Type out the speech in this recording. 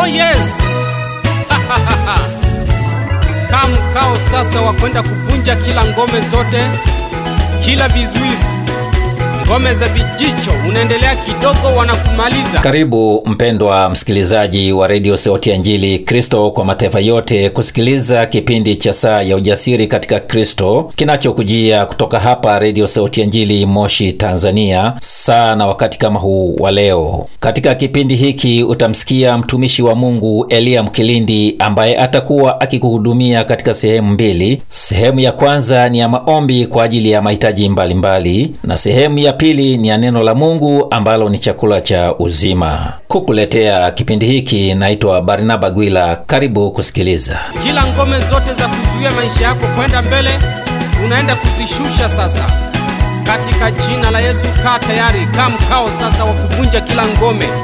Oh yes! Kaa mkao sasa wa kwenda kuvunja kila ngome zote, kila vizuizi, ngome za vijicho. Unaendelea kidogo, wanakumaliza. Karibu mpendwa msikilizaji wa redio Sauti ya Injili Kristo kwa mataifa yote kusikiliza kipindi cha saa ya ujasiri katika Kristo kinachokujia kutoka hapa redio Sauti ya Injili Moshi, Tanzania, saa na wakati kama huu wa leo. Katika kipindi hiki utamsikia mtumishi wa Mungu Eliya Mkilindi ambaye atakuwa akikuhudumia katika sehemu mbili. Sehemu ya kwanza ni ya maombi kwa ajili ya mahitaji mbalimbali, na sehemu ya pili ni ya neno la Mungu ambalo ni chakula cha uzima. Kukuletea kipindi hiki naitwa Barnaba Gwila. Karibu kusikiliza. Kila ngome zote za kuzuia maisha yako kwenda mbele, unaenda kuzishusha sasa katika jina la Yesu. Kaa tayari, kaa mkao sasa wa kuvunja kila ngome.